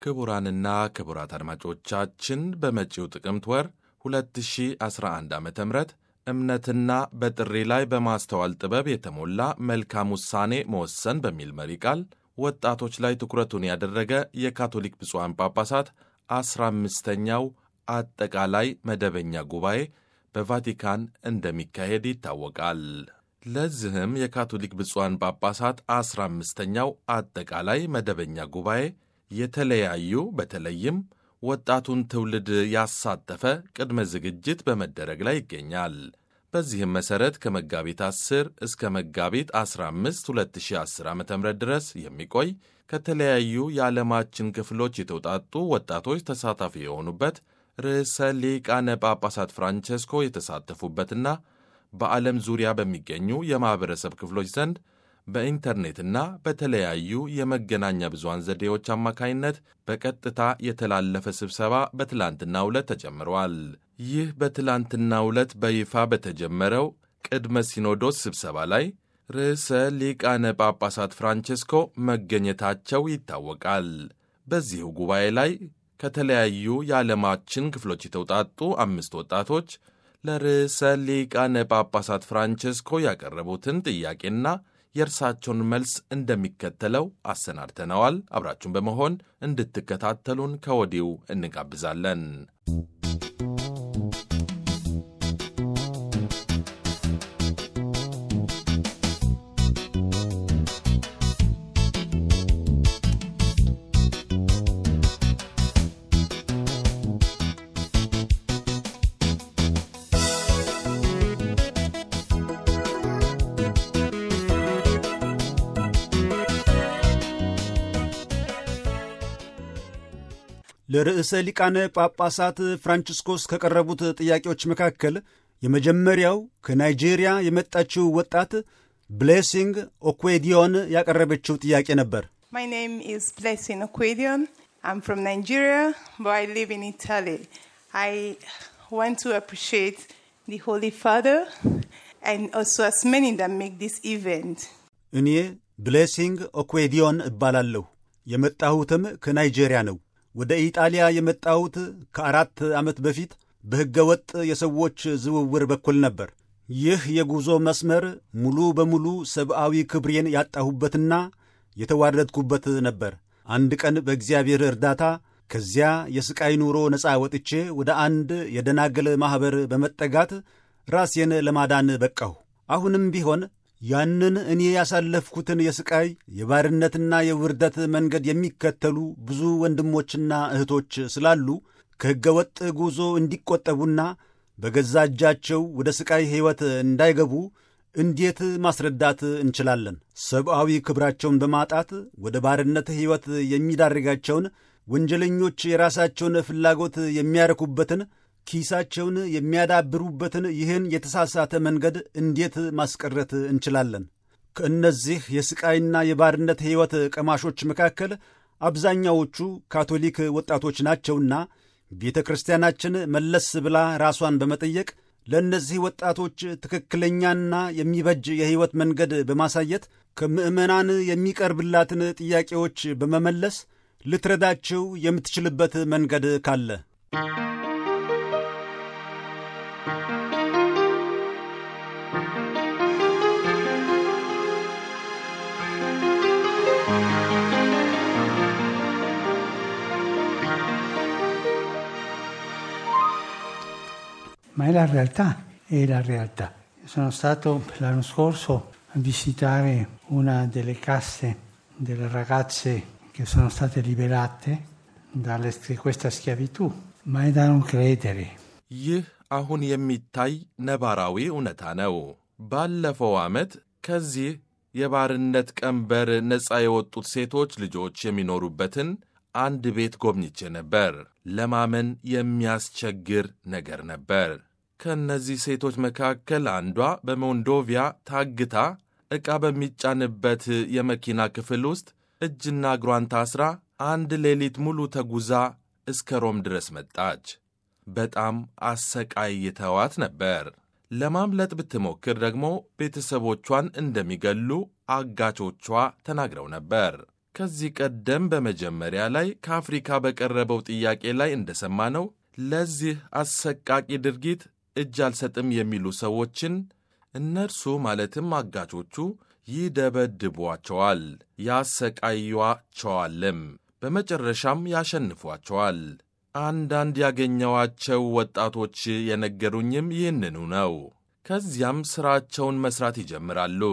ክቡራንና ክቡራት አድማጮቻችን በመጪው ጥቅምት ወር 2011 ዓ ም እምነትና በጥሪ ላይ በማስተዋል ጥበብ የተሞላ መልካም ውሳኔ መወሰን በሚል መሪ ቃል ወጣቶች ላይ ትኩረቱን ያደረገ የካቶሊክ ብፁዓን ጳጳሳት አስራ አምስተኛው አጠቃላይ መደበኛ ጉባኤ በቫቲካን እንደሚካሄድ ይታወቃል። ለዚህም የካቶሊክ ብፁዓን ጳጳሳት አስራ አምስተኛው አጠቃላይ መደበኛ ጉባኤ የተለያዩ በተለይም ወጣቱን ትውልድ ያሳተፈ ቅድመ ዝግጅት በመደረግ ላይ ይገኛል። በዚህም መሠረት ከመጋቢት 10 እስከ መጋቢት 15 2010 ዓ ም ድረስ የሚቆይ ከተለያዩ የዓለማችን ክፍሎች የተውጣጡ ወጣቶች ተሳታፊ የሆኑበት ርዕሰ ሊቃነ ጳጳሳት ፍራንቸስኮ የተሳተፉበትና በዓለም ዙሪያ በሚገኙ የማኅበረሰብ ክፍሎች ዘንድ በኢንተርኔትና በተለያዩ የመገናኛ ብዙሃን ዘዴዎች አማካይነት በቀጥታ የተላለፈ ስብሰባ በትላንትናው ዕለት ተጀምሯል። ይህ በትላንትናው ዕለት በይፋ በተጀመረው ቅድመ ሲኖዶስ ስብሰባ ላይ ርዕሰ ሊቃነ ጳጳሳት ፍራንቸስኮ መገኘታቸው ይታወቃል። በዚሁ ጉባኤ ላይ ከተለያዩ የዓለማችን ክፍሎች የተውጣጡ አምስት ወጣቶች ለርዕሰ ሊቃነ ጳጳሳት ፍራንቸስኮ ያቀረቡትን ጥያቄና የእርሳቸውን መልስ እንደሚከተለው አሰናድተነዋል። አብራችሁን በመሆን እንድትከታተሉን ከወዲሁ እንጋብዛለን። ለርዕሰ ሊቃነ ጳጳሳት ፍራንቺስኮስ ከቀረቡት ጥያቄዎች መካከል የመጀመሪያው ከናይጄሪያ የመጣችው ወጣት ብሌሲንግ ኦኩዌዲዮን ያቀረበችው ጥያቄ ነበር። My name is Blessing Okwedion. I'm from Nigeria, but I live in Italy. I want to appreciate the Holy Father and also as many that make this event. እኔ ብሌሲንግ ኦኩዌዲዮን እባላለሁ። የመጣሁትም ከናይጄሪያ ነው። ወደ ኢጣሊያ የመጣሁት ከአራት ዓመት በፊት በሕገ ወጥ የሰዎች ዝውውር በኩል ነበር። ይህ የጉዞ መስመር ሙሉ በሙሉ ሰብአዊ ክብሬን ያጣሁበትና የተዋረድኩበት ነበር። አንድ ቀን በእግዚአብሔር እርዳታ ከዚያ የሥቃይ ኑሮ ነፃ ወጥቼ ወደ አንድ የደናገል ማኅበር በመጠጋት ራሴን ለማዳን በቃሁ። አሁንም ቢሆን ያንን እኔ ያሳለፍኩትን የሥቃይ የባርነትና የውርደት መንገድ የሚከተሉ ብዙ ወንድሞችና እህቶች ስላሉ ከሕገ ወጥ ጉዞ እንዲቆጠቡና በገዛ እጃቸው ወደ ሥቃይ ሕይወት እንዳይገቡ እንዴት ማስረዳት እንችላለን? ሰብአዊ ክብራቸውን በማጣት ወደ ባርነት ሕይወት የሚዳርጋቸውን ወንጀለኞች የራሳቸውን ፍላጎት የሚያረኩበትን ኪሳቸውን የሚያዳብሩበትን ይህን የተሳሳተ መንገድ እንዴት ማስቀረት እንችላለን? ከእነዚህ የሥቃይና የባርነት ሕይወት ቀማሾች መካከል አብዛኛዎቹ ካቶሊክ ወጣቶች ናቸውና ቤተ ክርስቲያናችን መለስ ብላ ራሷን በመጠየቅ ለእነዚህ ወጣቶች ትክክለኛና የሚበጅ የሕይወት መንገድ በማሳየት ከምዕመናን የሚቀርብላትን ጥያቄዎች በመመለስ ልትረዳቸው የምትችልበት መንገድ ካለ ma è la realtà, è la realtà. Sono stato l'anno scorso a visitare una delle casse delle ragazze che sono state liberate da questa schiavitù, ma è da non credere. ይህ አሁን የሚታይ ነባራዊ እውነታ ነው። ባለፈው ዓመት ከዚህ የባርነት ቀንበር ነፃ የወጡት ሴቶች ልጆች የሚኖሩበትን አንድ ቤት ጎብኝቼ ነበር። ለማመን የሚያስቸግር ነገር ነበር። ከእነዚህ ሴቶች መካከል አንዷ በሞንዶቪያ ታግታ ዕቃ በሚጫንበት የመኪና ክፍል ውስጥ እጅና እግሯን ታስራ አንድ ሌሊት ሙሉ ተጉዛ እስከ ሮም ድረስ መጣች። በጣም አሰቃይተዋት ነበር። ለማምለጥ ብትሞክር ደግሞ ቤተሰቦቿን እንደሚገሉ አጋቾቿ ተናግረው ነበር። ከዚህ ቀደም በመጀመሪያ ላይ ከአፍሪካ በቀረበው ጥያቄ ላይ እንደሰማነው ለዚህ አሰቃቂ ድርጊት እጅ አልሰጥም የሚሉ ሰዎችን እነርሱ ማለትም አጋቾቹ ይደበድቧቸዋል፣ ያሰቃዩቸዋልም፣ በመጨረሻም ያሸንፏቸዋል። አንዳንድ ያገኘዋቸው ወጣቶች የነገሩኝም ይህንኑ ነው። ከዚያም ሥራቸውን መሥራት ይጀምራሉ።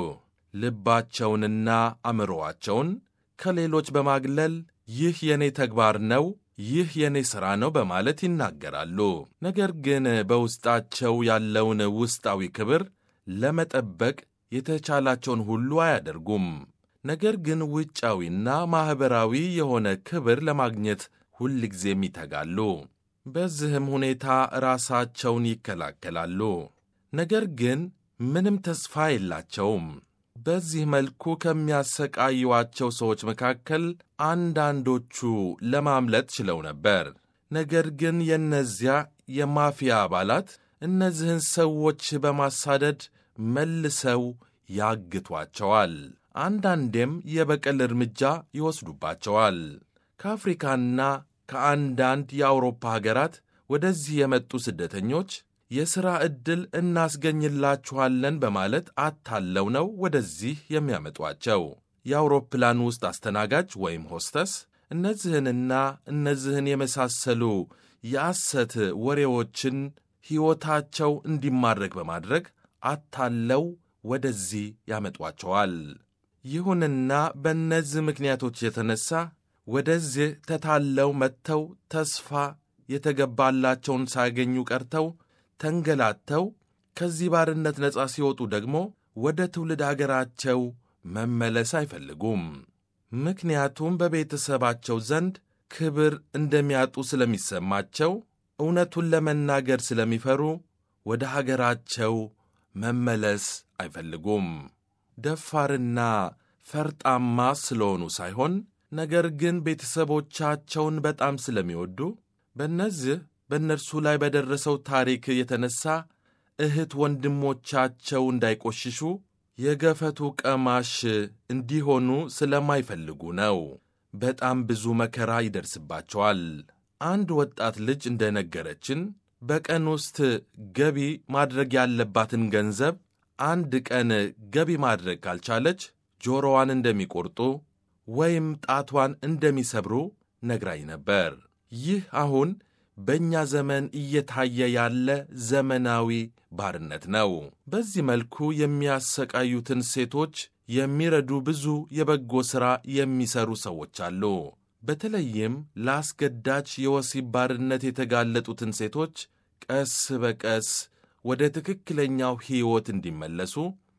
ልባቸውንና አእምሮአቸውን ከሌሎች በማግለል ይህ የኔ ተግባር ነው፣ ይህ የኔ ሥራ ነው በማለት ይናገራሉ። ነገር ግን በውስጣቸው ያለውን ውስጣዊ ክብር ለመጠበቅ የተቻላቸውን ሁሉ አያደርጉም። ነገር ግን ውጫዊና ማኅበራዊ የሆነ ክብር ለማግኘት ሁልጊዜም ይተጋሉ። በዚህም ሁኔታ ራሳቸውን ይከላከላሉ። ነገር ግን ምንም ተስፋ የላቸውም። በዚህ መልኩ ከሚያሰቃዩዋቸው ሰዎች መካከል አንዳንዶቹ ለማምለጥ ችለው ነበር። ነገር ግን የእነዚያ የማፊያ አባላት እነዚህን ሰዎች በማሳደድ መልሰው ያግቷቸዋል። አንዳንዴም የበቀል እርምጃ ይወስዱባቸዋል። ከአፍሪካና ከአንዳንድ የአውሮፓ ሀገራት ወደዚህ የመጡ ስደተኞች የሥራ ዕድል እናስገኝላችኋለን በማለት አታለው ነው ወደዚህ የሚያመጧቸው። የአውሮፕላን ውስጥ አስተናጋጅ ወይም ሆስተስ እነዚህንና እነዚህን የመሳሰሉ የሐሰት ወሬዎችን ሕይወታቸው እንዲማረክ በማድረግ አታለው ወደዚህ ያመጧቸዋል። ይሁንና በእነዚህ ምክንያቶች የተነሳ ወደዚህ ተታለው መጥተው ተስፋ የተገባላቸውን ሳያገኙ ቀርተው ተንገላተው ከዚህ ባርነት ነፃ ሲወጡ ደግሞ ወደ ትውልድ አገራቸው መመለስ አይፈልጉም። ምክንያቱም በቤተሰባቸው ዘንድ ክብር እንደሚያጡ ስለሚሰማቸው እውነቱን ለመናገር ስለሚፈሩ ወደ ሀገራቸው መመለስ አይፈልጉም። ደፋርና ፈርጣማ ስለሆኑ ሳይሆን ነገር ግን ቤተሰቦቻቸውን በጣም ስለሚወዱ በእነዚህ በእነርሱ ላይ በደረሰው ታሪክ የተነሳ እህት ወንድሞቻቸው እንዳይቆሽሹ የገፈቱ ቀማሽ እንዲሆኑ ስለማይፈልጉ ነው። በጣም ብዙ መከራ ይደርስባቸዋል። አንድ ወጣት ልጅ እንደነገረችን በቀን ውስጥ ገቢ ማድረግ ያለባትን ገንዘብ አንድ ቀን ገቢ ማድረግ ካልቻለች ጆሮዋን እንደሚቆርጡ ወይም ጣቷን እንደሚሰብሩ ነግራኝ ነበር። ይህ አሁን በእኛ ዘመን እየታየ ያለ ዘመናዊ ባርነት ነው። በዚህ መልኩ የሚያሰቃዩትን ሴቶች የሚረዱ ብዙ የበጎ ሥራ የሚሰሩ ሰዎች አሉ። በተለይም ለአስገዳጅ የወሲብ ባርነት የተጋለጡትን ሴቶች ቀስ በቀስ ወደ ትክክለኛው ሕይወት እንዲመለሱ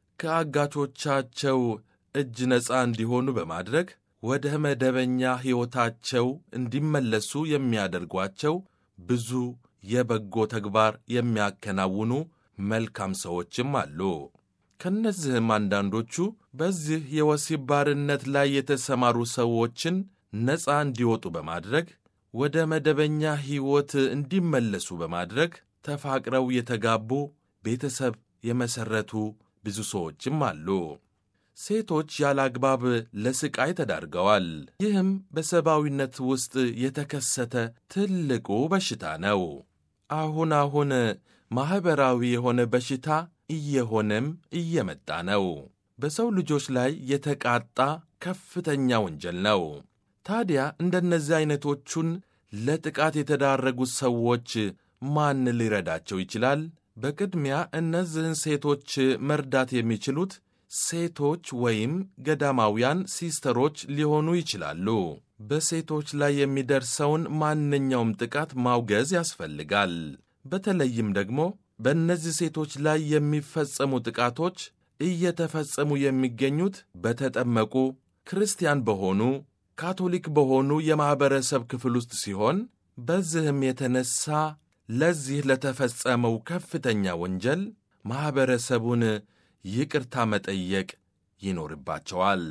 ከአጋቾቻቸው እጅ ነፃ እንዲሆኑ በማድረግ ወደ መደበኛ ሕይወታቸው እንዲመለሱ የሚያደርጓቸው ብዙ የበጎ ተግባር የሚያከናውኑ መልካም ሰዎችም አሉ። ከእነዚህም አንዳንዶቹ በዚህ የወሲብ ባርነት ላይ የተሰማሩ ሰዎችን ነፃ እንዲወጡ በማድረግ ወደ መደበኛ ሕይወት እንዲመለሱ በማድረግ ተፋቅረው የተጋቡ ቤተሰብ የመሠረቱ ብዙ ሰዎችም አሉ። ሴቶች ያለ አግባብ ለስቃይ ተዳርገዋል። ይህም በሰብአዊነት ውስጥ የተከሰተ ትልቁ በሽታ ነው። አሁን አሁን ማኅበራዊ የሆነ በሽታ እየሆነም እየመጣ ነው። በሰው ልጆች ላይ የተቃጣ ከፍተኛ ወንጀል ነው። ታዲያ እንደነዚህ ዐይነቶቹን ለጥቃት የተዳረጉት ሰዎች ማን ሊረዳቸው ይችላል? በቅድሚያ እነዚህን ሴቶች መርዳት የሚችሉት ሴቶች ወይም ገዳማውያን ሲስተሮች ሊሆኑ ይችላሉ። በሴቶች ላይ የሚደርሰውን ማንኛውም ጥቃት ማውገዝ ያስፈልጋል። በተለይም ደግሞ በእነዚህ ሴቶች ላይ የሚፈጸሙ ጥቃቶች እየተፈጸሙ የሚገኙት በተጠመቁ ክርስቲያን በሆኑ ካቶሊክ በሆኑ የማኅበረሰብ ክፍል ውስጥ ሲሆን በዚህም የተነሳ ለዚህ ለተፈጸመው ከፍተኛ ወንጀል ማኅበረሰቡን ይቅርታ መጠየቅ ይኖርባቸዋል።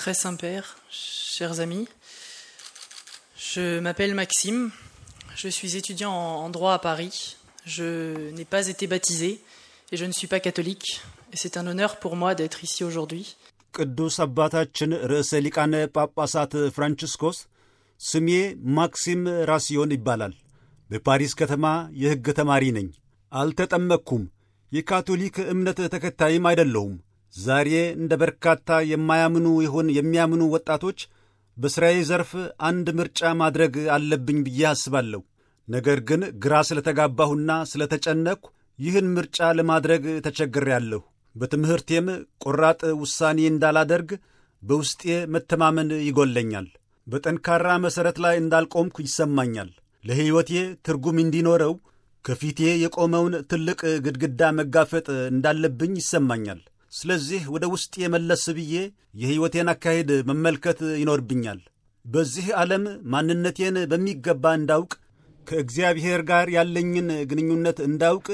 très Saint-Père, chers amis. Je m'appelle Maxime, je suis étudiant en droit à Paris. Je n'ai pas été baptisé et je ne suis pas catholique. Et c'est un honneur pour moi d'être ici aujourd'hui. ቅዱስ አባታችን ርዕሰ ሊቃነ ጳጳሳት ፍራንቺስኮስ ስሜ ማክሲም ራሲዮን ይባላል። በፓሪስ ከተማ የሕግ ተማሪ ነኝ። አልተጠመቅኩም። የካቶሊክ እምነት ተከታይም አይደለሁም። ዛሬ እንደ በርካታ የማያምኑ ይሁን የሚያምኑ ወጣቶች በሥራዬ ዘርፍ አንድ ምርጫ ማድረግ አለብኝ ብዬ አስባለሁ። ነገር ግን ግራ ስለተጋባሁና ስለተጨነቅሁ ይህን ምርጫ ለማድረግ ተቸግሬያለሁ። በትምህርቴም ቆራጥ ውሳኔ እንዳላደርግ በውስጤ መተማመን ይጎለኛል። በጠንካራ መሠረት ላይ እንዳልቆምኩ ይሰማኛል። ለሕይወቴ ትርጉም እንዲኖረው ከፊቴ የቆመውን ትልቅ ግድግዳ መጋፈጥ እንዳለብኝ ይሰማኛል። ስለዚህ ወደ ውስጤ መለስ ብዬ የሕይወቴን አካሄድ መመልከት ይኖርብኛል። በዚህ ዓለም ማንነቴን በሚገባ እንዳውቅ፣ ከእግዚአብሔር ጋር ያለኝን ግንኙነት እንዳውቅ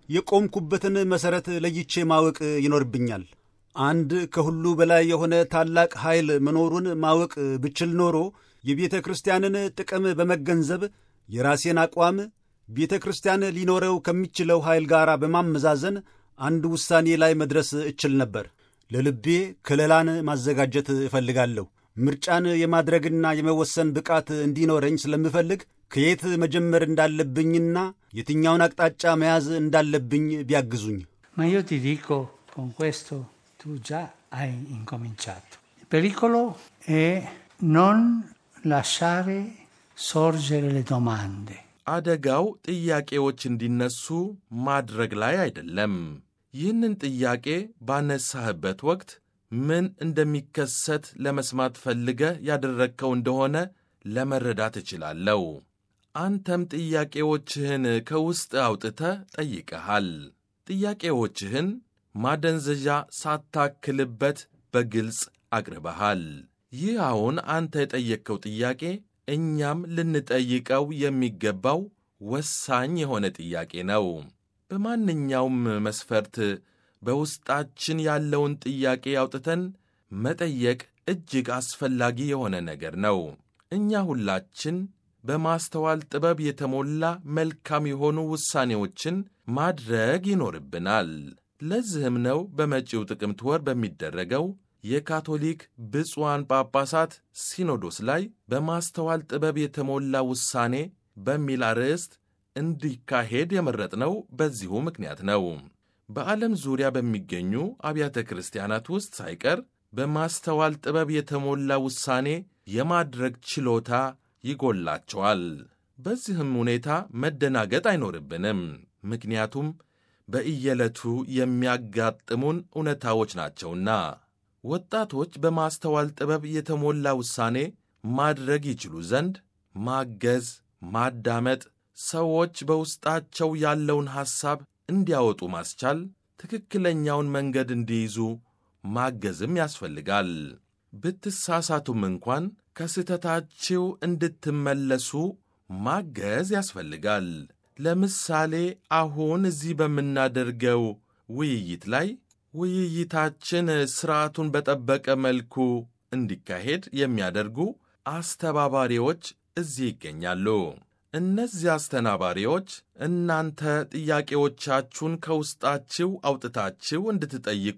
የቆምኩበትን መሠረት ለይቼ ማወቅ ይኖርብኛል። አንድ ከሁሉ በላይ የሆነ ታላቅ ኃይል መኖሩን ማወቅ ብችል ኖሮ የቤተ ክርስቲያንን ጥቅም በመገንዘብ የራሴን አቋም ቤተ ክርስቲያን ሊኖረው ከሚችለው ኃይል ጋር በማመዛዘን አንድ ውሳኔ ላይ መድረስ እችል ነበር። ለልቤ ከለላን ማዘጋጀት እፈልጋለሁ። ምርጫን የማድረግና የመወሰን ብቃት እንዲኖረኝ ስለምፈልግ ከየት መጀመር እንዳለብኝና የትኛውን አቅጣጫ መያዝ እንዳለብኝ ቢያግዙኝ። Ma io ti dico, con questo tu già hai incominciato. Il pericolo è non lasciare sorgere le domande. አደጋው ጥያቄዎች እንዲነሱ ማድረግ ላይ አይደለም። ይህንን ጥያቄ ባነሳህበት ወቅት ምን እንደሚከሰት ለመስማት ፈልገህ ያደረግከው እንደሆነ ለመረዳት እችላለሁ። አንተም ጥያቄዎችህን ከውስጥ አውጥተህ ጠይቀሃል። ጥያቄዎችህን ማደንዘዣ ሳታክልበት በግልጽ አቅርበሃል። ይህ አሁን አንተ የጠየቅከው ጥያቄ እኛም ልንጠይቀው የሚገባው ወሳኝ የሆነ ጥያቄ ነው። በማንኛውም መስፈርት በውስጣችን ያለውን ጥያቄ አውጥተን መጠየቅ እጅግ አስፈላጊ የሆነ ነገር ነው። እኛ ሁላችን በማስተዋል ጥበብ የተሞላ መልካም የሆኑ ውሳኔዎችን ማድረግ ይኖርብናል። ለዚህም ነው በመጪው ጥቅምት ወር በሚደረገው የካቶሊክ ብፁዓን ጳጳሳት ሲኖዶስ ላይ በማስተዋል ጥበብ የተሞላ ውሳኔ በሚል አርዕስት እንዲካሄድ የመረጥነው በዚሁ ምክንያት ነው። በዓለም ዙሪያ በሚገኙ አብያተ ክርስቲያናት ውስጥ ሳይቀር በማስተዋል ጥበብ የተሞላ ውሳኔ የማድረግ ችሎታ ይጎላቸዋል። በዚህም ሁኔታ መደናገጥ አይኖርብንም። ምክንያቱም በእየዕለቱ የሚያጋጥሙን እውነታዎች ናቸውና። ወጣቶች በማስተዋል ጥበብ የተሞላ ውሳኔ ማድረግ ይችሉ ዘንድ ማገዝ፣ ማዳመጥ፣ ሰዎች በውስጣቸው ያለውን ሐሳብ እንዲያወጡ ማስቻል፣ ትክክለኛውን መንገድ እንዲይዙ ማገዝም ያስፈልጋል። ብትሳሳቱም እንኳን ከስህተታችሁ እንድትመለሱ ማገዝ ያስፈልጋል። ለምሳሌ አሁን እዚህ በምናደርገው ውይይት ላይ ውይይታችን ሥርዓቱን በጠበቀ መልኩ እንዲካሄድ የሚያደርጉ አስተባባሪዎች እዚህ ይገኛሉ። እነዚህ አስተናባሪዎች እናንተ ጥያቄዎቻችሁን ከውስጣችሁ አውጥታችሁ እንድትጠይቁ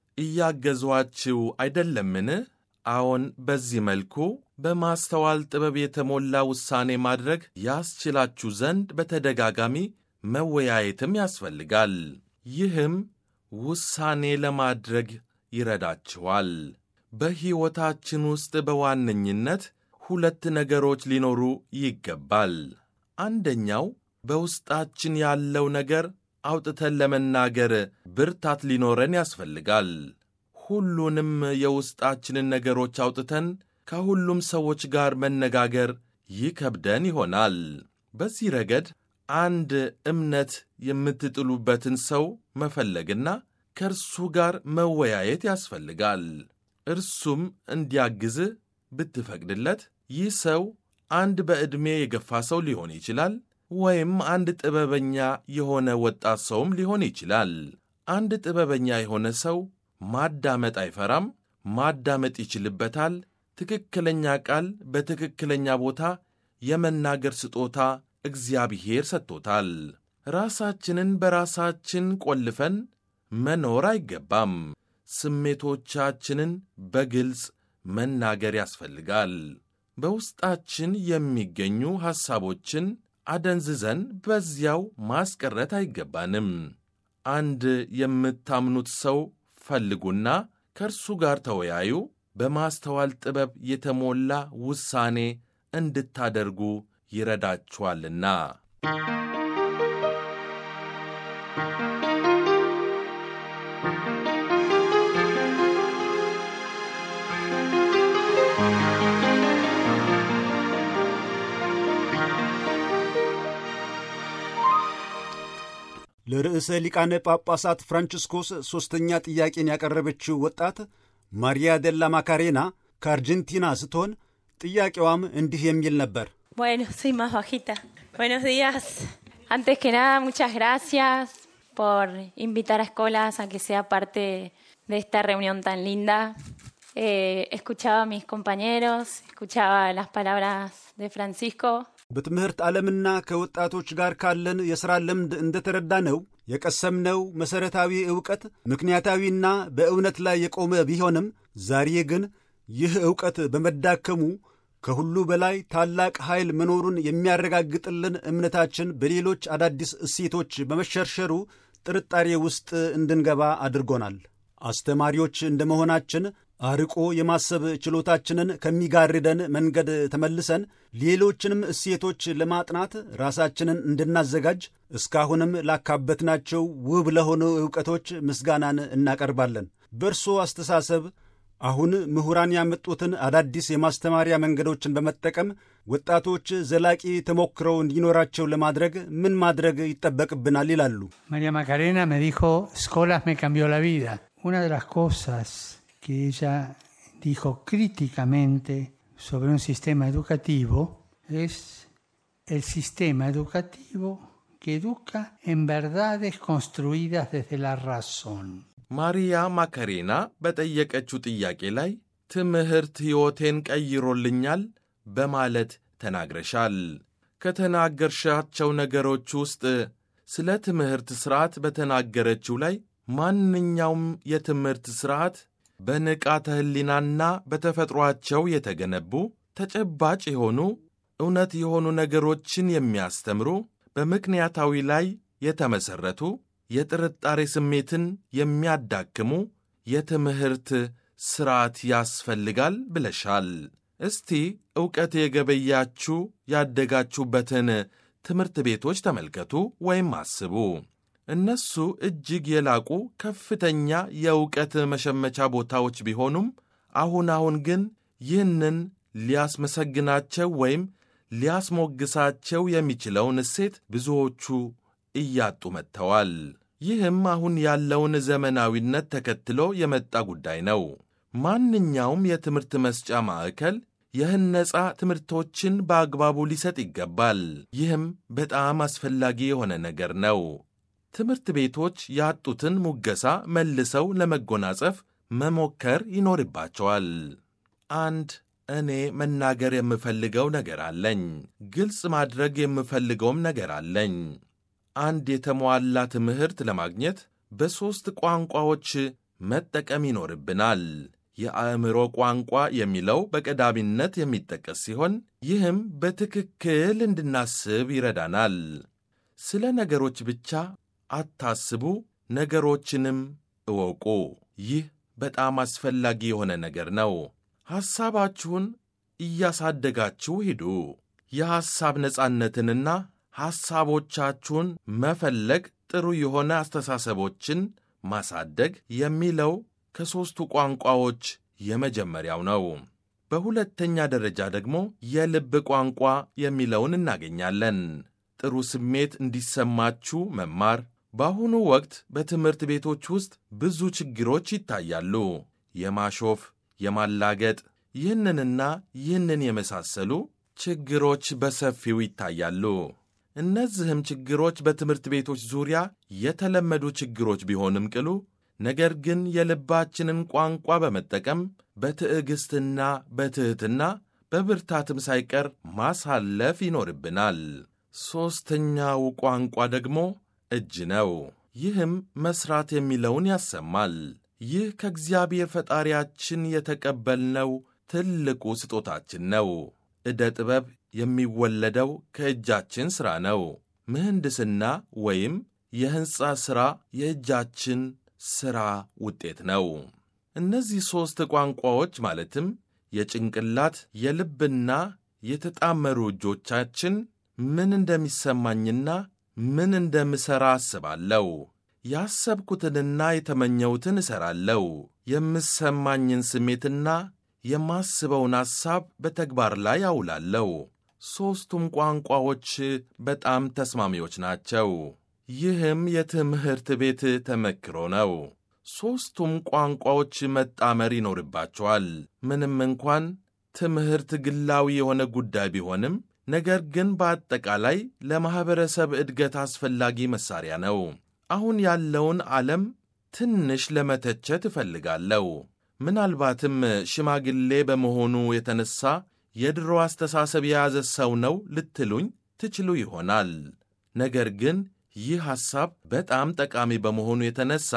እያገዟችሁ አይደለምን? አዎን፣ በዚህ መልኩ በማስተዋል ጥበብ የተሞላ ውሳኔ ማድረግ ያስችላችሁ ዘንድ በተደጋጋሚ መወያየትም ያስፈልጋል። ይህም ውሳኔ ለማድረግ ይረዳችኋል። በሕይወታችን ውስጥ በዋነኝነት ሁለት ነገሮች ሊኖሩ ይገባል። አንደኛው በውስጣችን ያለው ነገር አውጥተን ለመናገር ብርታት ሊኖረን ያስፈልጋል። ሁሉንም የውስጣችንን ነገሮች አውጥተን ከሁሉም ሰዎች ጋር መነጋገር ይከብደን ይሆናል። በዚህ ረገድ አንድ እምነት የምትጥሉበትን ሰው መፈለግና ከእርሱ ጋር መወያየት ያስፈልጋል። እርሱም እንዲያግዝህ ብትፈቅድለት ይህ ሰው አንድ በዕድሜ የገፋ ሰው ሊሆን ይችላል፣ ወይም አንድ ጥበበኛ የሆነ ወጣት ሰውም ሊሆን ይችላል። አንድ ጥበበኛ የሆነ ሰው ማዳመጥ አይፈራም፣ ማዳመጥ ይችልበታል። ትክክለኛ ቃል በትክክለኛ ቦታ የመናገር ስጦታ እግዚአብሔር ሰጥቶታል። ራሳችንን በራሳችን ቆልፈን መኖር አይገባም። ስሜቶቻችንን በግልጽ መናገር ያስፈልጋል። በውስጣችን የሚገኙ ሐሳቦችን አደንዝዘን በዚያው ማስቀረት አይገባንም። አንድ የምታምኑት ሰው ፈልጉና ከእርሱ ጋር ተወያዩ። በማስተዋል ጥበብ የተሞላ ውሳኔ እንድታደርጉ ይረዳችኋልና። ለርዕሰ ሊቃነ ጳጳሳት ፍራንቺስኮስ ሦስተኛ ጥያቄን ያቀረበችው ወጣት ማሪያ ደላ ማካሬና ከአርጀንቲና ስትሆን ጥያቄዋም እንዲህ የሚል ነበር። Bueno, soy más bajita. Buenos días. Antes que nada, muchas gracias por invitar a Escolas a que sea parte de esta reunión tan linda. Eh, escuchaba a mis compañeros, escuchaba las palabras de Francisco. በትምህርት ዓለምና ከወጣቶች ጋር ካለን የሥራ ልምድ እንደተረዳ ነው የቀሰምነው መሠረታዊ ዕውቀት ምክንያታዊና በእውነት ላይ የቆመ ቢሆንም ዛሬ ግን ይህ ዕውቀት በመዳከሙ ከሁሉ በላይ ታላቅ ኃይል መኖሩን የሚያረጋግጥልን እምነታችን በሌሎች አዳዲስ እሴቶች በመሸርሸሩ ጥርጣሬ ውስጥ እንድንገባ አድርጎናል። አስተማሪዎች እንደ መሆናችን አርቆ የማሰብ ችሎታችንን ከሚጋርደን መንገድ ተመልሰን ሌሎችንም እሴቶች ለማጥናት ራሳችንን እንድናዘጋጅ እስካሁንም ላካበትናቸው ውብ ለሆኑ ዕውቀቶች ምስጋናን እናቀርባለን። በእርሶ አስተሳሰብ አሁን ምሁራን ያመጡትን አዳዲስ የማስተማሪያ መንገዶችን በመጠቀም ወጣቶች ዘላቂ ተሞክረው እንዲኖራቸው ለማድረግ ምን ማድረግ ይጠበቅብናል ይላሉ። María Macarena me dijo, Escolas me cambió la vida. Una de las cosas que ella dijo críticamente sobre un sistema educativo es el sistema educativo que educa en verdades construidas desde la razón. ማሪያ ማከሬና በጠየቀችው ጥያቄ ላይ ትምህርት ሕይወቴን ቀይሮልኛል በማለት ተናግረሻል። ከተናገርሻቸው ነገሮች ውስጥ ስለ ትምህርት ሥርዓት በተናገረችው ላይ ማንኛውም የትምህርት ሥርዓት በንቃተ ሕሊናና በተፈጥሯቸው የተገነቡ ተጨባጭ የሆኑ እውነት የሆኑ ነገሮችን የሚያስተምሩ በምክንያታዊ ላይ የተመሠረቱ የጥርጣሬ ስሜትን የሚያዳክሙ የትምህርት ሥርዓት ያስፈልጋል ብለሻል። እስቲ ዕውቀት የገበያችሁ ያደጋችሁበትን ትምህርት ቤቶች ተመልከቱ ወይም አስቡ። እነሱ እጅግ የላቁ ከፍተኛ የእውቀት መሸመቻ ቦታዎች ቢሆኑም አሁን አሁን ግን ይህንን ሊያስመሰግናቸው ወይም ሊያስሞግሳቸው የሚችለውን እሴት ብዙዎቹ እያጡ መጥተዋል። ይህም አሁን ያለውን ዘመናዊነት ተከትሎ የመጣ ጉዳይ ነው። ማንኛውም የትምህርት መስጫ ማዕከል የህነጻ ትምህርቶችን በአግባቡ ሊሰጥ ይገባል። ይህም በጣም አስፈላጊ የሆነ ነገር ነው። ትምህርት ቤቶች ያጡትን ሙገሳ መልሰው ለመጎናጸፍ መሞከር ይኖርባቸዋል። አንድ እኔ መናገር የምፈልገው ነገር አለኝ። ግልጽ ማድረግ የምፈልገውም ነገር አለኝ። አንድ የተሟላ ትምህርት ለማግኘት በሦስት ቋንቋዎች መጠቀም ይኖርብናል። የአእምሮ ቋንቋ የሚለው በቀዳሚነት የሚጠቀስ ሲሆን ይህም በትክክል እንድናስብ ይረዳናል። ስለ ነገሮች ብቻ አታስቡ፣ ነገሮችንም እወቁ። ይህ በጣም አስፈላጊ የሆነ ነገር ነው። ሐሳባችሁን እያሳደጋችሁ ሂዱ። የሐሳብ ነጻነትንና ሐሳቦቻችሁን መፈለግ ጥሩ የሆነ አስተሳሰቦችን ማሳደግ የሚለው ከሦስቱ ቋንቋዎች የመጀመሪያው ነው። በሁለተኛ ደረጃ ደግሞ የልብ ቋንቋ የሚለውን እናገኛለን። ጥሩ ስሜት እንዲሰማችሁ መማር። በአሁኑ ወቅት በትምህርት ቤቶች ውስጥ ብዙ ችግሮች ይታያሉ። የማሾፍ፣ የማላገጥ፣ ይህንንና ይህንን የመሳሰሉ ችግሮች በሰፊው ይታያሉ። እነዚህም ችግሮች በትምህርት ቤቶች ዙሪያ የተለመዱ ችግሮች ቢሆንም ቅሉ ነገር ግን የልባችንን ቋንቋ በመጠቀም በትዕግሥትና በትሕትና በብርታትም ሳይቀር ማሳለፍ ይኖርብናል። ሦስተኛው ቋንቋ ደግሞ እጅ ነው። ይህም መሥራት የሚለውን ያሰማል። ይህ ከእግዚአብሔር ፈጣሪያችን የተቀበልነው ትልቁ ስጦታችን ነው። ዕደ ጥበብ የሚወለደው ከእጃችን ሥራ ነው። ምህንድስና ወይም የሕንፃ ሥራ የእጃችን ሥራ ውጤት ነው። እነዚህ ሦስት ቋንቋዎች ማለትም የጭንቅላት የልብና የተጣመሩ እጆቻችን ምን እንደሚሰማኝና ምን እንደምሠራ አስባለሁ። ያሰብኩትንና የተመኘሁትን እሠራለሁ። የምሰማኝን ስሜትና የማስበውን ሐሳብ በተግባር ላይ አውላለሁ። ሦስቱም ቋንቋዎች በጣም ተስማሚዎች ናቸው። ይህም የትምህርት ቤት ተመክሮ ነው። ሦስቱም ቋንቋዎች መጣመር ይኖርባቸዋል። ምንም እንኳን ትምህርት ግላዊ የሆነ ጉዳይ ቢሆንም ነገር ግን በአጠቃላይ ለማኅበረሰብ እድገት አስፈላጊ መሣሪያ ነው። አሁን ያለውን ዓለም ትንሽ ለመተቸት እፈልጋለሁ። ምናልባትም ሽማግሌ በመሆኑ የተነሣ የድሮ አስተሳሰብ የያዘ ሰው ነው ልትሉኝ ትችሉ ይሆናል። ነገር ግን ይህ ሐሳብ በጣም ጠቃሚ በመሆኑ የተነሣ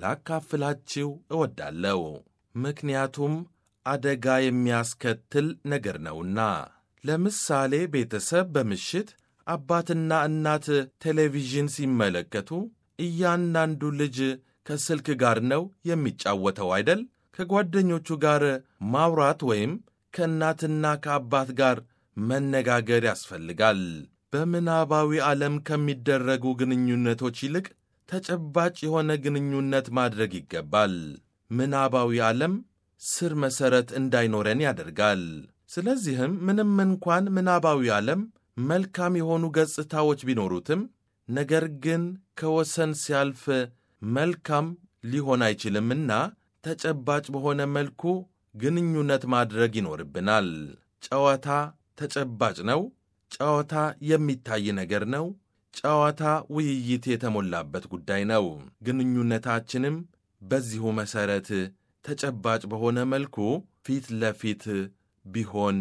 ላካፍላችሁ እወዳለሁ። ምክንያቱም አደጋ የሚያስከትል ነገር ነውና። ለምሳሌ ቤተሰብ በምሽት አባትና እናት ቴሌቪዥን ሲመለከቱ እያንዳንዱ ልጅ ከስልክ ጋር ነው የሚጫወተው አይደል? ከጓደኞቹ ጋር ማውራት ወይም ከእናትና ከአባት ጋር መነጋገር ያስፈልጋል። በምናባዊ ዓለም ከሚደረጉ ግንኙነቶች ይልቅ ተጨባጭ የሆነ ግንኙነት ማድረግ ይገባል። ምናባዊ ዓለም ስር መሠረት እንዳይኖረን ያደርጋል። ስለዚህም ምንም እንኳን ምናባዊ ዓለም መልካም የሆኑ ገጽታዎች ቢኖሩትም ነገር ግን ከወሰን ሲያልፍ መልካም ሊሆን አይችልምና ተጨባጭ በሆነ መልኩ ግንኙነት ማድረግ ይኖርብናል። ጨዋታ ተጨባጭ ነው። ጨዋታ የሚታይ ነገር ነው። ጨዋታ ውይይት የተሞላበት ጉዳይ ነው። ግንኙነታችንም በዚሁ መሠረት ተጨባጭ በሆነ መልኩ ፊት ለፊት ቢሆን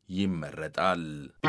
ይመረጣል።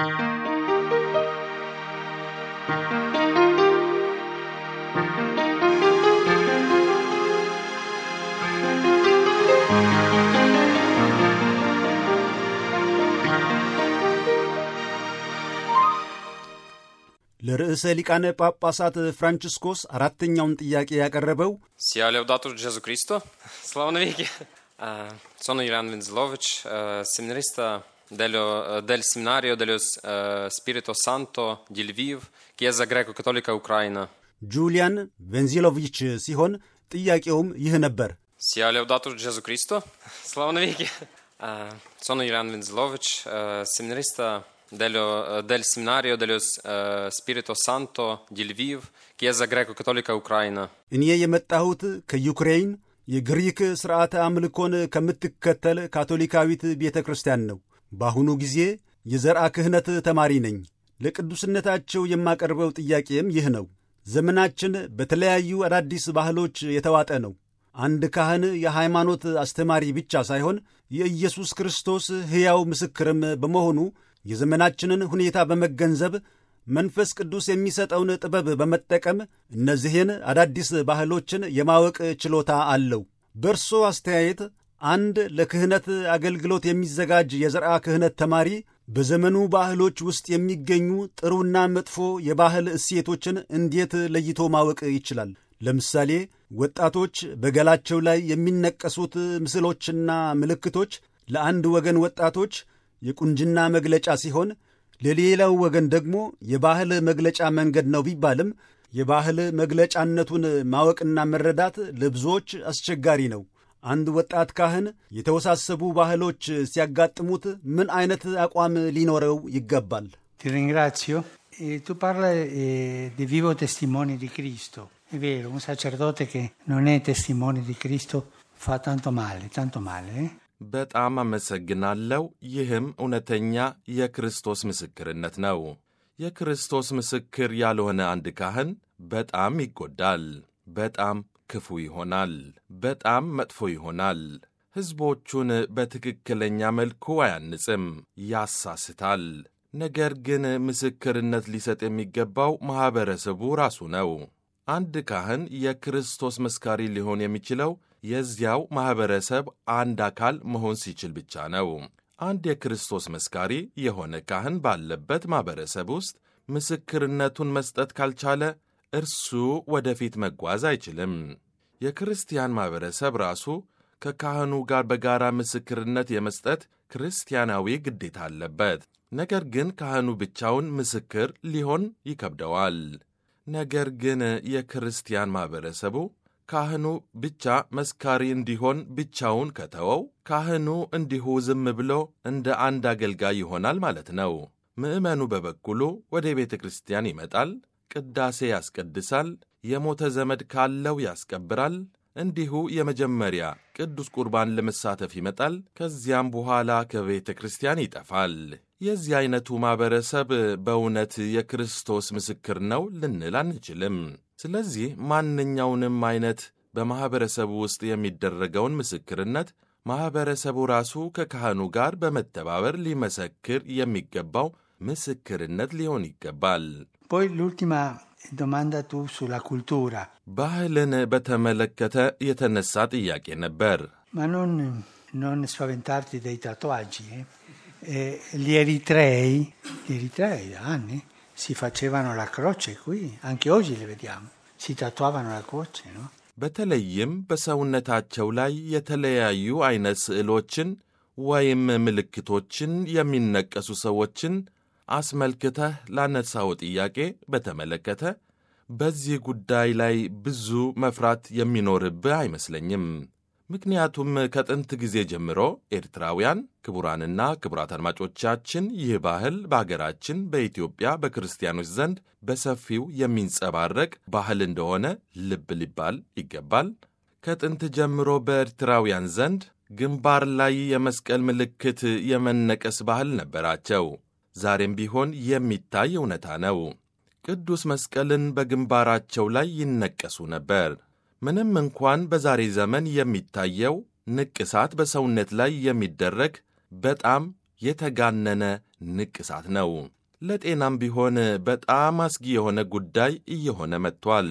ለርዕሰ ሊቃነ ጳጳሳት ፍራንቺስኮስ አራተኛውን ጥያቄ ያቀረበው Sia laudato Gesù Cristo, слава навеки. Uh, sono Ilan Venzlovic, uh, seminarista dello, uh, del seminario dello uh, Spirito Santo di Lviv, Chiesa Greco-Cattolica Ucraina. ጁሊያን ቬንዚሎቪች ሲሆን ጥያቄውም ይህ ነበር። Sia laudato Gesù Cristo, слава навеки. Uh, sono Ilan Venzlovic, uh, seminarista dello, uh, del seminario dello uh, Spirito Santo di Lviv, Chiesa Greco-Cattolica Ucraina. እኔ የመጣሁት ከዩክሬን የግሪክ ሥርዓተ አምልኮን ከምትከተል ካቶሊካዊት ቤተ ክርስቲያን ነው። በአሁኑ ጊዜ የዘርአ ክህነት ተማሪ ነኝ። ለቅዱስነታቸው የማቀርበው ጥያቄም ይህ ነው። ዘመናችን በተለያዩ አዳዲስ ባህሎች የተዋጠ ነው። አንድ ካህን የሃይማኖት አስተማሪ ብቻ ሳይሆን የኢየሱስ ክርስቶስ ሕያው ምስክርም በመሆኑ የዘመናችንን ሁኔታ በመገንዘብ መንፈስ ቅዱስ የሚሰጠውን ጥበብ በመጠቀም እነዚህን አዳዲስ ባህሎችን የማወቅ ችሎታ አለው። በእርሶ አስተያየት አንድ ለክህነት አገልግሎት የሚዘጋጅ የዘርአ ክህነት ተማሪ በዘመኑ ባህሎች ውስጥ የሚገኙ ጥሩና መጥፎ የባህል እሴቶችን እንዴት ለይቶ ማወቅ ይችላል? ለምሳሌ ወጣቶች በገላቸው ላይ የሚነቀሱት ምስሎችና ምልክቶች ለአንድ ወገን ወጣቶች የቁንጅና መግለጫ ሲሆን ለሌላው ወገን ደግሞ የባህል መግለጫ መንገድ ነው ቢባልም የባህል መግለጫነቱን ማወቅና መረዳት ለብዙዎች አስቸጋሪ ነው። አንድ ወጣት ካህን የተወሳሰቡ ባህሎች ሲያጋጥሙት ምን አይነት አቋም ሊኖረው ይገባል? Ti ringrazio. E tu parli eh, di vivo testimone di Cristo. È vero, un sacerdote che non è testimone di Cristo fa tanto male, tanto male. eh? በጣም አመሰግናለሁ። ይህም እውነተኛ የክርስቶስ ምስክርነት ነው። የክርስቶስ ምስክር ያልሆነ አንድ ካህን በጣም ይጎዳል፣ በጣም ክፉ ይሆናል፣ በጣም መጥፎ ይሆናል። ሕዝቦቹን በትክክለኛ መልኩ አያንጽም፣ ያሳስታል። ነገር ግን ምስክርነት ሊሰጥ የሚገባው ማኅበረሰቡ ራሱ ነው። አንድ ካህን የክርስቶስ መስካሪ ሊሆን የሚችለው የዚያው ማኅበረሰብ አንድ አካል መሆን ሲችል ብቻ ነው። አንድ የክርስቶስ መስካሪ የሆነ ካህን ባለበት ማኅበረሰብ ውስጥ ምስክርነቱን መስጠት ካልቻለ እርሱ ወደፊት መጓዝ አይችልም። የክርስቲያን ማኅበረሰብ ራሱ ከካህኑ ጋር በጋራ ምስክርነት የመስጠት ክርስቲያናዊ ግዴታ አለበት። ነገር ግን ካህኑ ብቻውን ምስክር ሊሆን ይከብደዋል። ነገር ግን የክርስቲያን ማኅበረሰቡ ካህኑ ብቻ መስካሪ እንዲሆን ብቻውን ከተወው ካህኑ እንዲሁ ዝም ብሎ እንደ አንድ አገልጋይ ይሆናል ማለት ነው። ምዕመኑ በበኩሉ ወደ ቤተ ክርስቲያን ይመጣል፣ ቅዳሴ ያስቀድሳል፣ የሞተ ዘመድ ካለው ያስቀብራል፣ እንዲሁ የመጀመሪያ ቅዱስ ቁርባን ለመሳተፍ ይመጣል። ከዚያም በኋላ ከቤተ ክርስቲያን ይጠፋል። የዚህ ዐይነቱ ማኅበረሰብ በእውነት የክርስቶስ ምስክር ነው ልንል አንችልም። ስለዚህ ማንኛውንም ዐይነት በማኅበረሰቡ ውስጥ የሚደረገውን ምስክርነት ማኅበረሰቡ ራሱ ከካህኑ ጋር በመተባበር ሊመሰክር የሚገባው ምስክርነት ሊሆን ይገባል። Poi l'ultima domanda tu sulla cultura, ባህልን በተመለከተ የተነሳ ጥያቄ ነበር። ma non, non spaventarti dei tatuaggi. eh. Eh, gli eritrei, gli eritrei da anni si facevano la croce qui, anche oggi le vediamo, si tatuavano la croce, no? በተለይም በሰውነታቸው ላይ የተለያዩ ዐይነት ስዕሎችን ወይም ምልክቶችን የሚነቀሱ ሰዎችን አስመልክተህ ላነሳው ጥያቄ በተመለከተ በዚህ ጉዳይ ላይ ብዙ መፍራት የሚኖርብህ አይመስለኝም። ምክንያቱም ከጥንት ጊዜ ጀምሮ ኤርትራውያን ክቡራንና ክቡራት አድማጮቻችን ይህ ባህል በአገራችን በኢትዮጵያ በክርስቲያኖች ዘንድ በሰፊው የሚንጸባረቅ ባህል እንደሆነ ልብ ሊባል ይገባል። ከጥንት ጀምሮ በኤርትራውያን ዘንድ ግንባር ላይ የመስቀል ምልክት የመነቀስ ባህል ነበራቸው። ዛሬም ቢሆን የሚታይ እውነታ ነው። ቅዱስ መስቀልን በግንባራቸው ላይ ይነቀሱ ነበር። ምንም እንኳን በዛሬ ዘመን የሚታየው ንቅሳት በሰውነት ላይ የሚደረግ በጣም የተጋነነ ንቅሳት ነው። ለጤናም ቢሆን በጣም አስጊ የሆነ ጉዳይ እየሆነ መጥቷል።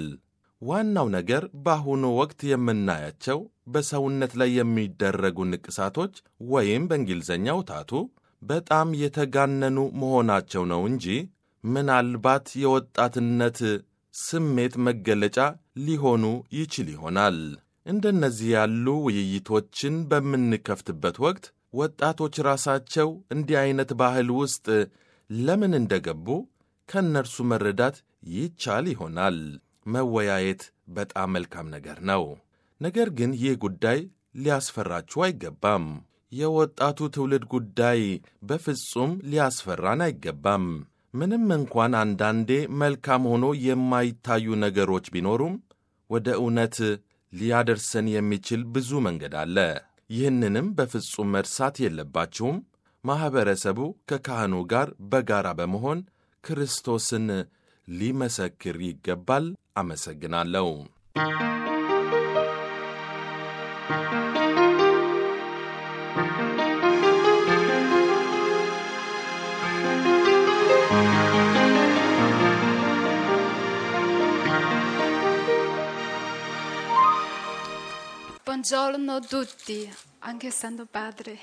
ዋናው ነገር በአሁኑ ወቅት የምናያቸው በሰውነት ላይ የሚደረጉ ንቅሳቶች ወይም በእንግሊዝኛው ታቱ በጣም የተጋነኑ መሆናቸው ነው እንጂ ምናልባት የወጣትነት ስሜት መገለጫ ሊሆኑ ይችል ይሆናል። እንደነዚህ ያሉ ውይይቶችን በምንከፍትበት ወቅት ወጣቶች ራሳቸው እንዲህ ዐይነት ባህል ውስጥ ለምን እንደገቡ ከእነርሱ መረዳት ይቻል ይሆናል። መወያየት በጣም መልካም ነገር ነው። ነገር ግን ይህ ጉዳይ ሊያስፈራችሁ አይገባም። የወጣቱ ትውልድ ጉዳይ በፍጹም ሊያስፈራን አይገባም። ምንም እንኳን አንዳንዴ መልካም ሆኖ የማይታዩ ነገሮች ቢኖሩም ወደ እውነት ሊያደርሰን የሚችል ብዙ መንገድ አለ። ይህንንም በፍጹም መርሳት የለባችሁም። ማኅበረሰቡ ከካህኑ ጋር በጋራ በመሆን ክርስቶስን ሊመሰክር ይገባል። አመሰግናለሁ። Buongiorno a tutti, anche Santo Padre.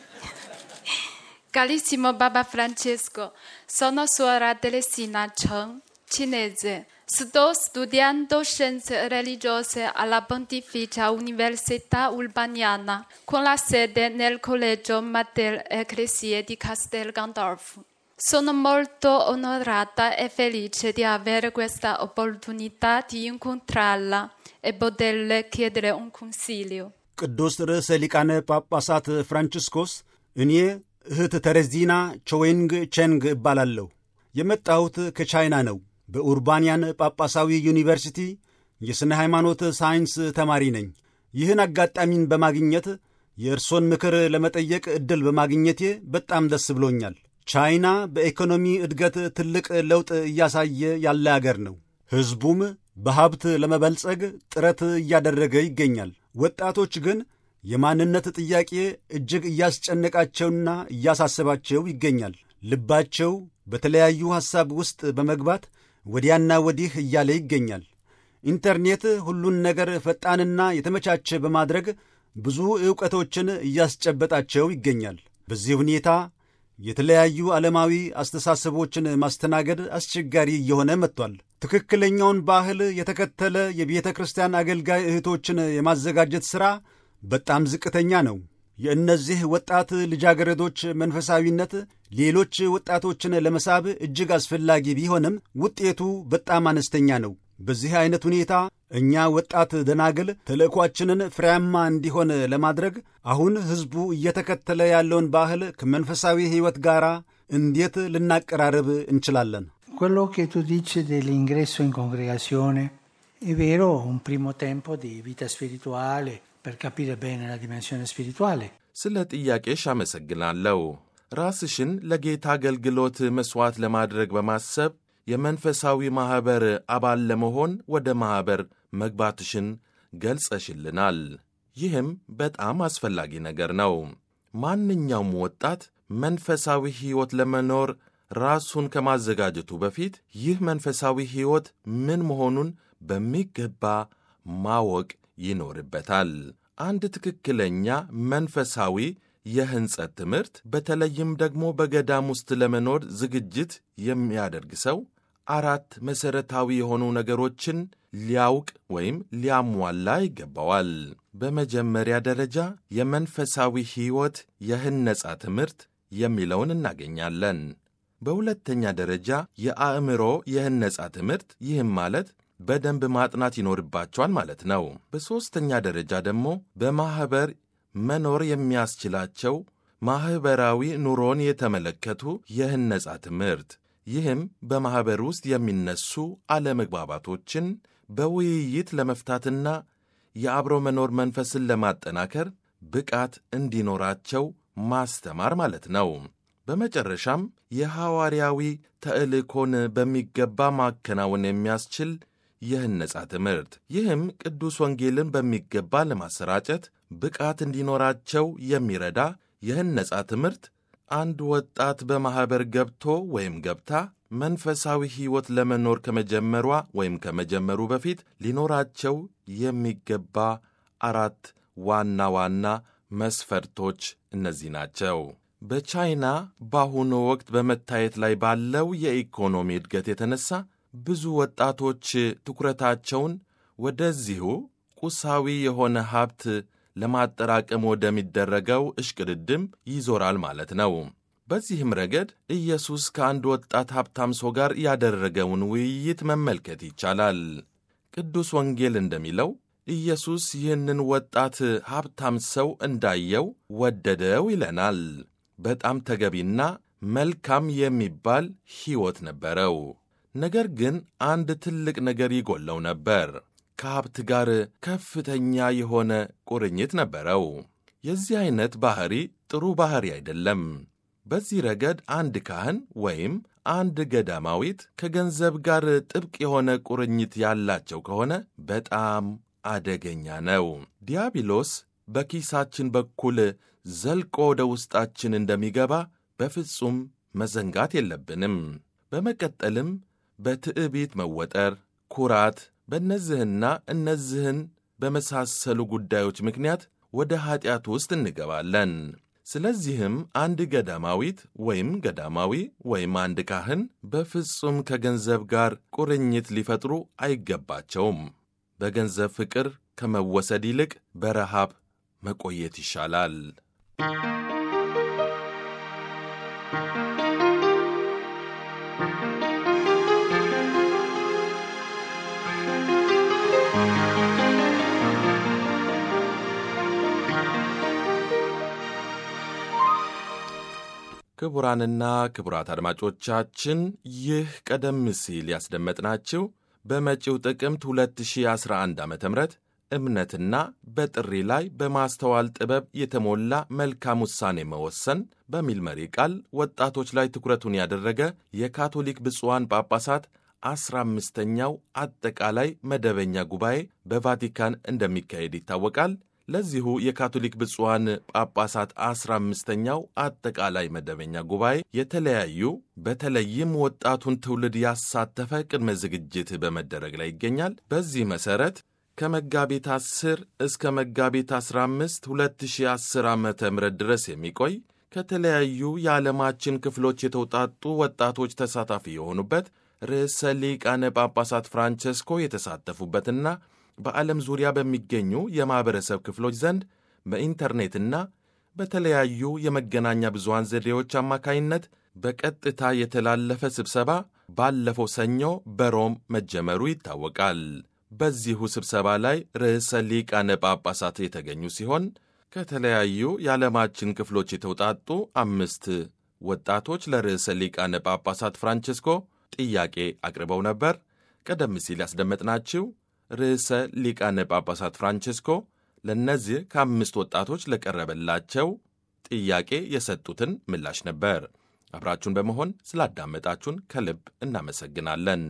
Carissimo Papa Francesco, sono suora Teresina Cheng, cinese. Sto studiando scienze religiose alla Pontificia Università Urbaniana, con la sede nel Collegio Mater Ecclesiae di Castel Gandolfo. Sono molto onorata e felice di avere questa opportunità di incontrarla e poterle chiedere un consiglio. ቅዱስ ርዕሰ ሊቃነ ጳጳሳት ፍራንቺስኮስ እኔ እህት ተረዚና ቾዌንግ ቼንግ እባላለሁ። የመጣሁት ከቻይና ነው። በኡርባንያን ጳጳሳዊ ዩኒቨርሲቲ የሥነ ሃይማኖት ሳይንስ ተማሪ ነኝ። ይህን አጋጣሚን በማግኘት የእርሶን ምክር ለመጠየቅ ዕድል በማግኘቴ በጣም ደስ ብሎኛል። ቻይና በኢኮኖሚ እድገት ትልቅ ለውጥ እያሳየ ያለ አገር ነው። ሕዝቡም በሀብት ለመበልጸግ ጥረት እያደረገ ይገኛል። ወጣቶች ግን የማንነት ጥያቄ እጅግ እያስጨነቃቸውና እያሳሰባቸው ይገኛል። ልባቸው በተለያዩ ሐሳብ ውስጥ በመግባት ወዲያና ወዲህ እያለ ይገኛል። ኢንተርኔት ሁሉን ነገር ፈጣንና የተመቻቸ በማድረግ ብዙ ዕውቀቶችን እያስጨበጣቸው ይገኛል። በዚህ ሁኔታ የተለያዩ ዓለማዊ አስተሳሰቦችን ማስተናገድ አስቸጋሪ እየሆነ መጥቷል። ትክክለኛውን ባህል የተከተለ የቤተ ክርስቲያን አገልጋይ እህቶችን የማዘጋጀት ሥራ በጣም ዝቅተኛ ነው። የእነዚህ ወጣት ልጃገረዶች መንፈሳዊነት ሌሎች ወጣቶችን ለመሳብ እጅግ አስፈላጊ ቢሆንም ውጤቱ በጣም አነስተኛ ነው። በዚህ አይነት ሁኔታ እኛ ወጣት ደናግል ተልእኳችንን ፍሬያማ እንዲሆን ለማድረግ አሁን ሕዝቡ እየተከተለ ያለውን ባህል ከመንፈሳዊ ሕይወት ጋር እንዴት ልናቀራረብ እንችላለን? Quello che tu dici dell'ingresso in congregazione è vero, un primo tempo di vita spirituale per capire bene la dimensione spirituale. ስለ ጥያቄሽ አመሰግናለሁ። ራስሽን ለጌታ አገልግሎት መሥዋዕት ለማድረግ በማሰብ የመንፈሳዊ ማኅበር አባል ለመሆን ወደ ማኅበር መግባትሽን ገልጸሽልናል። ይህም በጣም አስፈላጊ ነገር ነው። ማንኛውም ወጣት መንፈሳዊ ሕይወት ለመኖር ራሱን ከማዘጋጀቱ በፊት ይህ መንፈሳዊ ሕይወት ምን መሆኑን በሚገባ ማወቅ ይኖርበታል። አንድ ትክክለኛ መንፈሳዊ የሕንጸት ትምህርት በተለይም ደግሞ በገዳም ውስጥ ለመኖር ዝግጅት የሚያደርግ ሰው አራት መሠረታዊ የሆኑ ነገሮችን ሊያውቅ ወይም ሊያሟላ ይገባዋል። በመጀመሪያ ደረጃ የመንፈሳዊ ሕይወት የህነጻ ትምህርት የሚለውን እናገኛለን። በሁለተኛ ደረጃ የአእምሮ የህነጻ ትምህርት፣ ይህም ማለት በደንብ ማጥናት ይኖርባቸዋል ማለት ነው። በሦስተኛ ደረጃ ደግሞ በማኅበር መኖር የሚያስችላቸው ማኅበራዊ ኑሮን የተመለከቱ የህነጻ ትምህርት ይህም በማኅበር ውስጥ የሚነሱ አለመግባባቶችን በውይይት ለመፍታትና የአብሮ መኖር መንፈስን ለማጠናከር ብቃት እንዲኖራቸው ማስተማር ማለት ነው። በመጨረሻም የሐዋርያዊ ተልእኮን በሚገባ ማከናወን የሚያስችል የህነጻ ትምህርት ይህም ቅዱስ ወንጌልን በሚገባ ለማሰራጨት ብቃት እንዲኖራቸው የሚረዳ የህነጻ ትምህርት አንድ ወጣት በማኅበር ገብቶ ወይም ገብታ መንፈሳዊ ሕይወት ለመኖር ከመጀመሯ ወይም ከመጀመሩ በፊት ሊኖራቸው የሚገባ አራት ዋና ዋና መስፈርቶች እነዚህ ናቸው። በቻይና በአሁኑ ወቅት በመታየት ላይ ባለው የኢኮኖሚ እድገት የተነሳ ብዙ ወጣቶች ትኩረታቸውን ወደዚሁ ቁሳዊ የሆነ ሀብት ለማጠራቀም ወደሚደረገው እሽቅድድም ይዞራል ማለት ነው። በዚህም ረገድ ኢየሱስ ከአንድ ወጣት ሀብታም ሰው ጋር ያደረገውን ውይይት መመልከት ይቻላል። ቅዱስ ወንጌል እንደሚለው ኢየሱስ ይህንን ወጣት ሀብታም ሰው እንዳየው ወደደው ይለናል። በጣም ተገቢና መልካም የሚባል ሕይወት ነበረው። ነገር ግን አንድ ትልቅ ነገር ይጎለው ነበር። ከሀብት ጋር ከፍተኛ የሆነ ቁርኝት ነበረው። የዚህ ዐይነት ባሕሪ ጥሩ ባሕሪ አይደለም። በዚህ ረገድ አንድ ካህን ወይም አንድ ገዳማዊት ከገንዘብ ጋር ጥብቅ የሆነ ቁርኝት ያላቸው ከሆነ በጣም አደገኛ ነው። ዲያብሎስ በኪሳችን በኩል ዘልቆ ወደ ውስጣችን እንደሚገባ በፍጹም መዘንጋት የለብንም። በመቀጠልም በትዕቢት መወጠር፣ ኩራት፣ በእነዚህና እነዚህን በመሳሰሉ ጉዳዮች ምክንያት ወደ ኀጢአት ውስጥ እንገባለን። ስለዚህም አንድ ገዳማዊት ወይም ገዳማዊ ወይም አንድ ካህን በፍጹም ከገንዘብ ጋር ቁርኝት ሊፈጥሩ አይገባቸውም። በገንዘብ ፍቅር ከመወሰድ ይልቅ በረሃብ መቆየት ይሻላል። ክቡራንና ክቡራት አድማጮቻችን ይህ ቀደም ሲል ያስደመጥናችሁ በመጪው ጥቅምት 2011 ዓ ም እምነትና በጥሪ ላይ በማስተዋል ጥበብ የተሞላ መልካም ውሳኔ መወሰን በሚል መሪ ቃል ወጣቶች ላይ ትኩረቱን ያደረገ የካቶሊክ ብፁዓን ጳጳሳት አስራ አምስተኛው አጠቃላይ መደበኛ ጉባኤ በቫቲካን እንደሚካሄድ ይታወቃል። ለዚሁ የካቶሊክ ብፁዓን ጳጳሳት አስራ አምስተኛው አጠቃላይ መደበኛ ጉባኤ የተለያዩ በተለይም ወጣቱን ትውልድ ያሳተፈ ቅድመ ዝግጅት በመደረግ ላይ ይገኛል። በዚህ መሠረት ከመጋቢት 10 እስከ መጋቢት 15 2010 ዓ ም ድረስ የሚቆይ ከተለያዩ የዓለማችን ክፍሎች የተውጣጡ ወጣቶች ተሳታፊ የሆኑበት ርዕሰ ሊቃነ ጳጳሳት ፍራንቸስኮ የተሳተፉበትና በዓለም ዙሪያ በሚገኙ የማኅበረሰብ ክፍሎች ዘንድ በኢንተርኔትና በተለያዩ የመገናኛ ብዙሃን ዘዴዎች አማካይነት በቀጥታ የተላለፈ ስብሰባ ባለፈው ሰኞ በሮም መጀመሩ ይታወቃል። በዚሁ ስብሰባ ላይ ርዕሰ ሊቃነ ጳጳሳት የተገኙ ሲሆን ከተለያዩ የዓለማችን ክፍሎች የተውጣጡ አምስት ወጣቶች ለርዕሰ ሊቃነ ጳጳሳት ፍራንቸስኮ ጥያቄ አቅርበው ነበር። ቀደም ሲል ያስደመጥናችሁ ርዕሰ ሊቃነ ጳጳሳት ፍራንቸስኮ ለእነዚህ ከአምስት ወጣቶች ለቀረበላቸው ጥያቄ የሰጡትን ምላሽ ነበር። አብራችሁን በመሆን ስላዳመጣችሁን ከልብ እናመሰግናለን።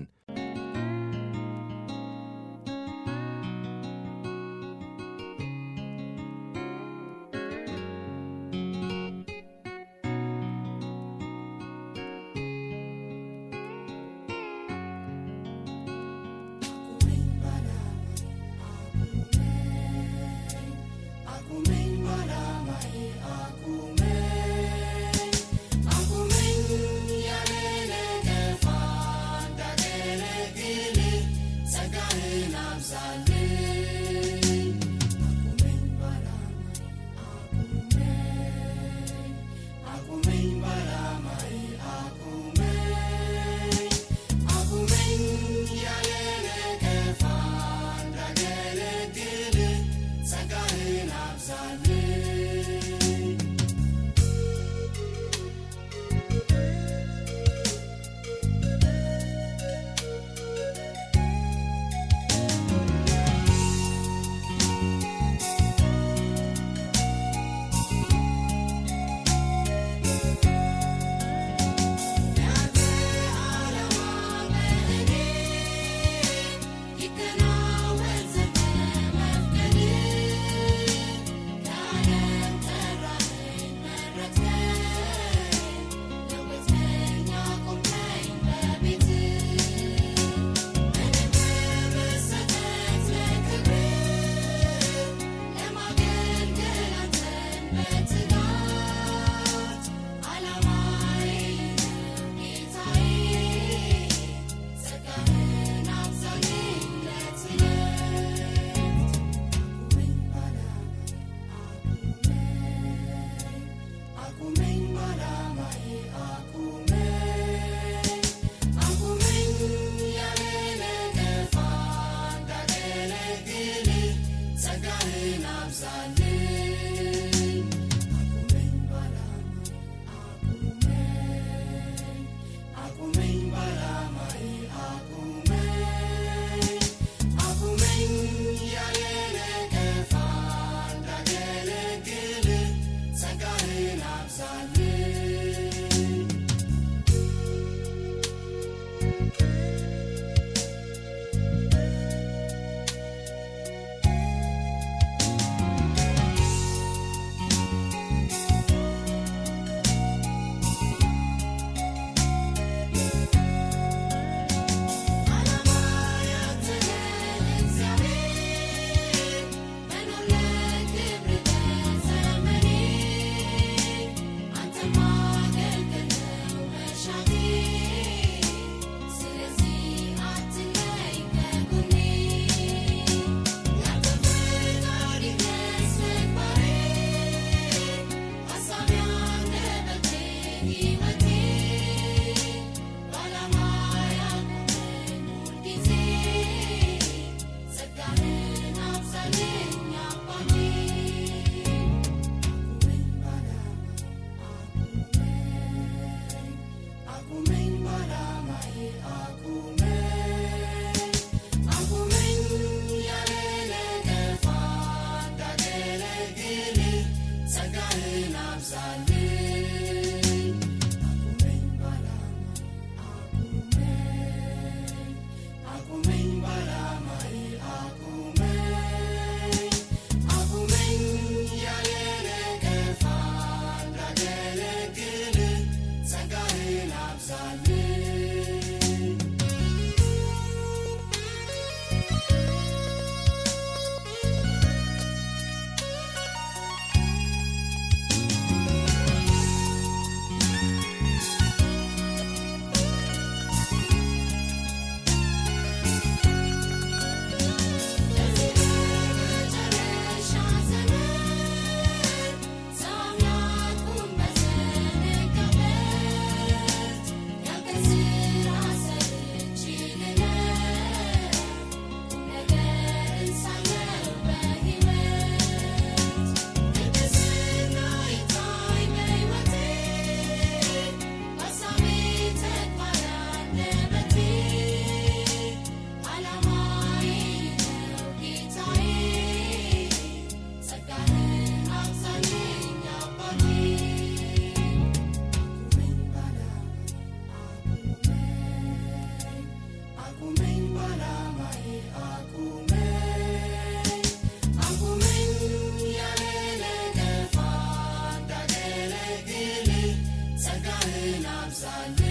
Salut.